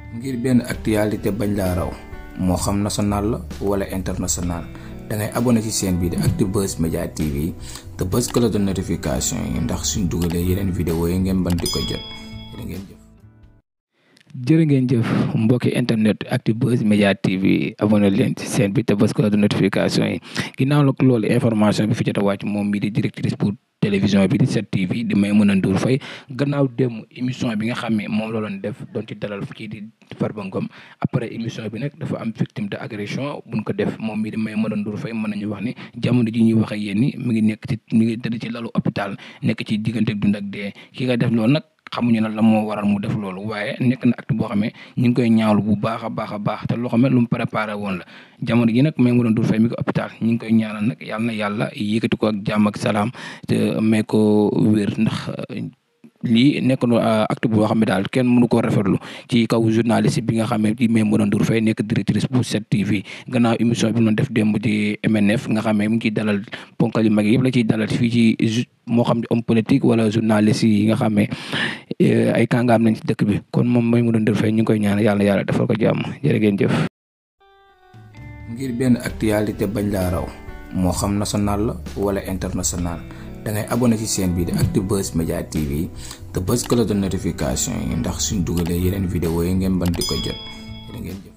ngir benn actualité bañ laa raw moo xam national la wala international dangay abonné ci chaîne bii di Actubuzz Media TV te bës cloche de notification yi ndax suñ dugalee yeneen vidéo yi ngeen mën di ko jot jërë ngeen jëf. jërë ngeen jëf mbokki internet Actubuzz Media TV abonné leen ci chaîne bi te bës cloche de notification yi ginnaaw la loolu information bi fi jot a wàcc moom mii di directrice pour télévision bi di 7TV di Maimouna Ndour Faye gannaaw dem émission bi nga xam ne moom la doon def doon ci dalal kii di Farba Ngom après émission bi nag dafa am victime de agression buñ ko def moom mii di Maimouna Ndour Faye mën nañu wax ni jamono ji ñuy wax ak yéen ni mi ngi nekk ci mi ngi tëdd ci lalu hôpital nekk ci diggante dund ak dee ki nga def loolu nag xamuñu nag la moo waral mu def loolu waaye nekk na acte boo xam ne ñu ngi koy ñaawlu bu baax a baax a baax te loo xam ne lu mu préparé woon la jamono ji nag Maimouna Ndour Faye mi ko hôpital ñu ngi koy ñaanal nag yàlla na yàlla yëkkati ko ak jàmm ak salaam te may ko wér ndax lii nekk na acte boo xam ne daal kenn mënu koo rafetlu ci kaw journaliste bi nga xam ne di Maimouna Ndour Faye nekk directrice bu 7TV gannaaw émission bi mu doon def démb di MNF nga xam ne mu ngi ciy dalal ponkal yu mag yëpp la ciy dalal fii ci moo xam ne homme politique wala journaliste yi nga xam ne ay kàngaam nañ ci dëkk bi kon moom Maimouna Ndour Faye ñu ngi koy ñaan yàlla yàlla defal ko jàmm jërë ngeen jëf. ngir benn actualité bañ laa raw moo xam national la wala international dangay abonné ci chaîne bii di Actubuzz Media TV te bës cloche de notification yi ndax suñ dugalee yeneen vidéo yi ngeen mën di ko jot jërë ngeen jëf.